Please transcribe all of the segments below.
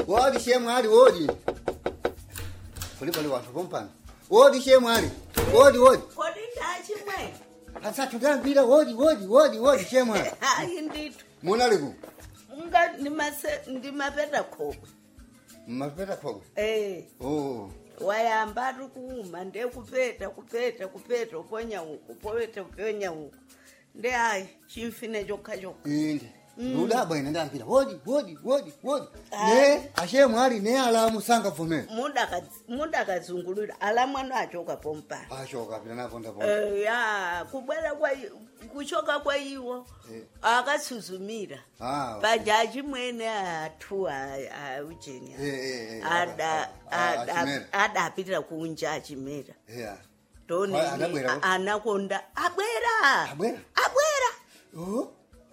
wodi shemwali wodi kuli pali wanthu kompani wodi shemwali wodi wodi kodi ndachimwe asathu ndambira wodi wodi wodi wodi shemwali hayi ndithu munaliku nga ndimase- ndimapeta khokwe mmapeta khokwe eh oh wayamba ari kuuma ndekupeta kupeta kupeta uponya uku poveta uponya uku nde hayi chimfine chokha chokha inde ndudabwa ine ndambira wodi wodi wodi wodi Ah. ne ashemwali ne alamu sangavumera mudakazungulira ala mwana achoka pompana ashoka pita napondapo Eh, ya kubwera kwa i- kuchoka kwa iwo Eh. akasuzumira Ah, paja chimwene athu aujeni Eh, eh, eh, ada ah, ah, ada- Achimera. adapitira kunja achimera yeah ndoni Ah, adabwera. anakonda abwera Abwera? abwera oh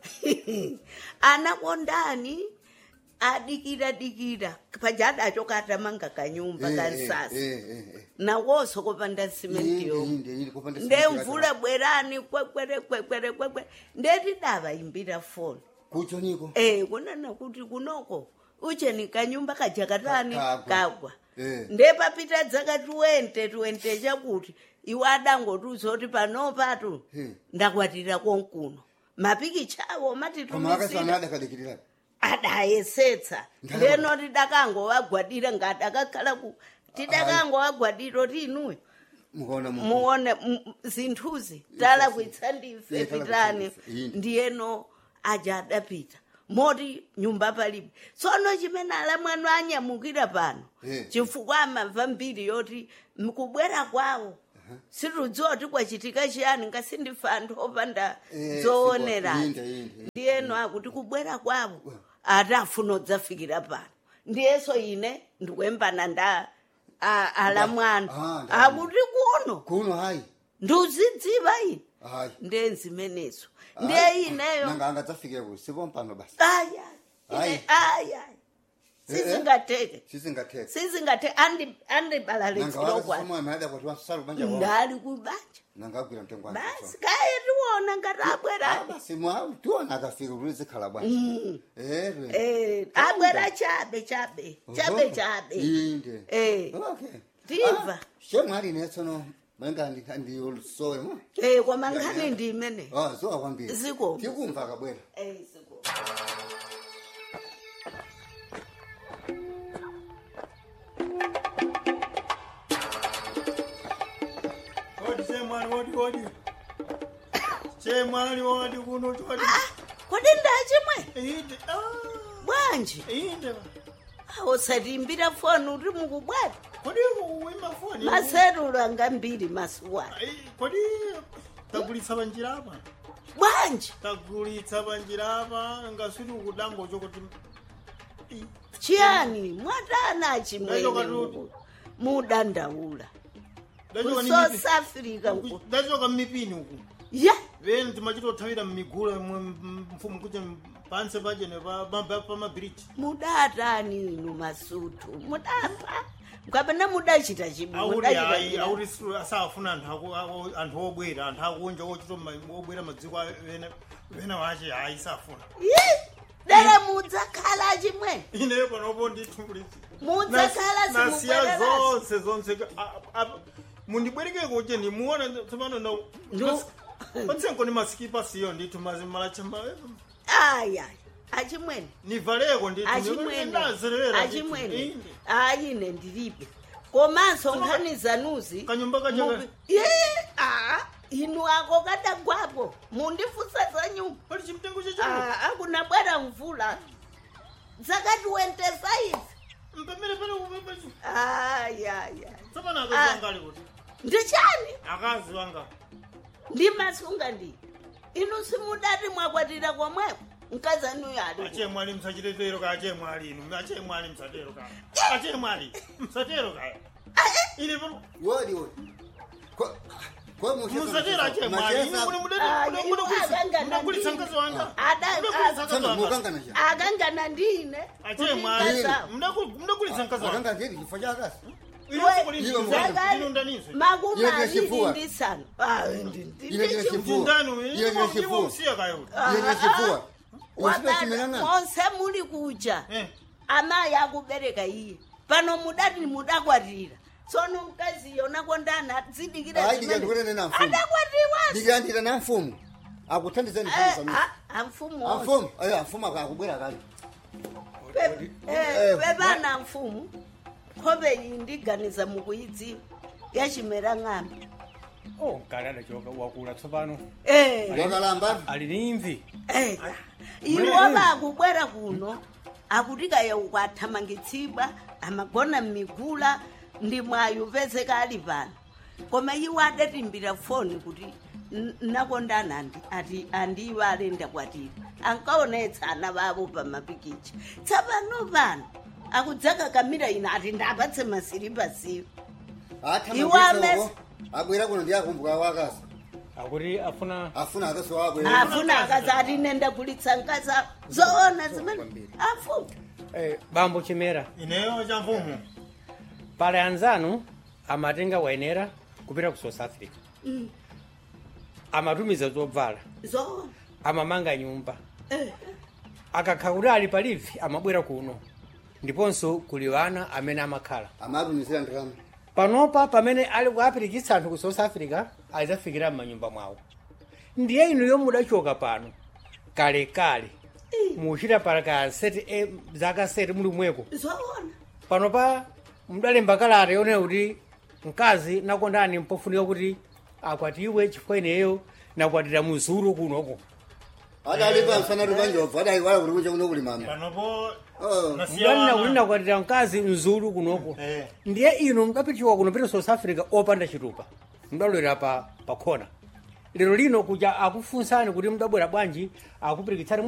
anakondani adikira dikira paja adachoka atamanga kanyumba Eh, kansasa eh, eh, eh. nawoso kopanda simenti Inde, yomwe inde, inde, kupanda nde simenti mvula yaka. bwerani kwekwere kwekwere kwekwere ndeti davaimbira foni kucho niko eh kunana kuti kunoko ucheni kanyumba kajakatani Ka- kagwa. kagwa Eh. ndepapita dzaka tuwente tuwente chakuti iwe adangotiuza kuti panopatu Eh. ndakwatira konkuno mapikichawo koma matitumisira akasana adakadikirira adayesetsa Ndalama. ndeno tidakangowagwadira ngadakakhala ku tidakangowagwadira kuti inuyo mukaona mu muone m- zinthuzi tala kuitsa ndife Iye, tala pitani kuitsa ndife, yini. ndiyeno aja adapita moti nyumba palibe tsono chimene ala mwanu anyamukira pano Eh. chifukwa amamva mbiri yoti mkubwera kwawo situdziwa kuti kwachitika chiyani ngasindife anthu opanda Eh, zoonerani inde, inde. ndiyeno akuti kubwera kwawo atafuna udzafikira pano ndiyeso ine ndikuyembana nda a- ala mwanu Ah, ndalama. akuti kuno kuno hayi ndiuzidziva ine hayi ndenzimenezo ndiye ineyo nanga angadzafike ku sipompano basi aya Hayi. aya Eh, eh. sizingateke sisingathetha sizingateke andibalalitsilokwana nanga kuti wasala kubanja kwao ndali kubanja nanga agwira mtengo wake basi kaye tiwona ngati abwerani basi mwa tiona akafika kuti zikhala bwanja ere Eh, abwera chabe chabe chabe chabe inde Eh. okay Ndimva. shemwali netsono manga ndiyolusowe mo Eh, koma nkhani ndi imene ah zowa kwambiri Ziko. tikumva akabwera Eh, ziko. Odi chemwali odi odi. Chemwali odi kuno odi. Ah, kodi ndachimwe Inde. Ah. bwanji Inde. usatimbira foni uri mukubwata Kodi uwima foni. maserulu anga mbiri masuwana Ai, Kodi tagulitsa banjira apa. bwanji Tagulitsa banjira apa ngasuri kudango chokuti. Ii, chiyani mwatana achimwene Ndachoka tu- muku- mudandaula ndachoka ni kusouth mipi- africa nku ndachoka mmipini uku. ya Veni timachitothawira mmigula mfumu kuti panse pachene pamabiriji. mudatani inu masutu mudapa mukapena mudachita chibi auri mudachita hayi chiyani? auri siru- asafuna anthu aku- aku- anthu obwera anthu akunja ochita obwera madziko a- vene vene vache hayi safuna Yi, dere mudzakhala achimwene ineyo panopo ndithumbulisi mudzakhala nasiya simubwererasi zonse zonse a- a- mundibwerekeko che ndimuona tsopano na Ndu- patsenko ni masikipa siyo ndithu mazimalacha aya achimwene nivaleko achimwene achimwene ayine ndilibe komanso nkhani zanuzi Kanyumba kacha- mubi- Ye, ah, inu ako kadagwapo mundifusa za nyumba pali chimtengo chacho Ah, akuna bwera mvula dzaka 25 mpemere pale kupepesi ayaya tsopano Ah. akazi wanga ali kuti ndichani akazi wanga ndimasunga ndi inu simudati mwakwatira komweko mkazanuyo ali achemwali msachitetero ka achemwali inu achemwali msatero ka achemwali msatero ka ili pano wodi wodi Ko- ko mucheka musatero machesa- achemwali inu machesa- mune Ah, mudati inu akangana mudagulitsa ndini. mkazi wanga Ada- mudagulitsa ah, mkazi Tsana wanga mukangana cha akangana ndine achemwali Mkazawo. mudagulitsa mkazi wanga akanga ndiri chifo chakasi inu Iwe sikulitsa mwana. inu ndaninso makumi Iye aviri ndechipfuwa. ndi sanu Ah, ndi- ndi- Iye ndi ndechipfuwa. chipfuwa. ndani Iye inu ndichifuwa. musiya kayo iye chifua Wabana, usipechimelana monse muli kuja eh amayi akubereka iye pano mudati mudakwatira tsono mkazi yona kondana dzidikira Hayi, ndikandikuonene na mfumu. adakwatiwa ndikuyandira na mfumu akuthandizani amfumu amfumu ayo amfumu akubwera kale Pe- eh, pepana mfumu nkhope iyi ndiganiza mukuyidziwa yachimera ng'ambi oh kale adachoka wakula tsopano Eh, wakalamba ali ni imvi eh. iwo bakubwera kuno akutikaya ukwathamangitsidwa amagona mmigula ndi mwayo pezeka ali pano koma iwo adatimbira foni kuti "N- nakondana andi ati andiwo alenda kwatira ankaonetsa ana bavo pa mapikicha tsapano pano akudzaka kamira ino ati ndapatse masiripa siwo Iwo amesi- athamangitsoko abwera kuno ndiyakumbuka wakasa akuti afuna afuna akasi wabwera afuna akazi ati nenda kulitsa nkasa zoona zimene afuna eh, bambo chimera ineyo cha mfumu pale anzanu amatenga wayenera kupita ku south africa Mm. amatumiza zobvala zoona amamanga nyumba Eh. akakha kuti ali palivi amabwera kuno ndiponso kuli wana amene amakhala amatumizira ndikama panopa pamene ali kuapirikitsa anthu ku south africa adzafikira m'manyumba mwawo ndiye inu yomwe mudachoka pano kalekale muchita palaka seti e, zaka seti muli mweko zoona panopa mudalemba kalata yonena kuti mkazi nakondani mpofunika kuti akwatiwe chifukwa ineyo nakwatira muzuru kunoko adalipa msana tupanjobva adaiwala kuti kunja kuno kuli mama panopo Oh. nasiya mdanena kuti wana. nakwatira mkazi mzulu kunoko Eh. ndiye inu mudapitiwa kuno pita south africa opanda chitupa mudalowera pa, pa khona lero lino kuja akufunsani kuti mudabwera bwanji akupirikitsani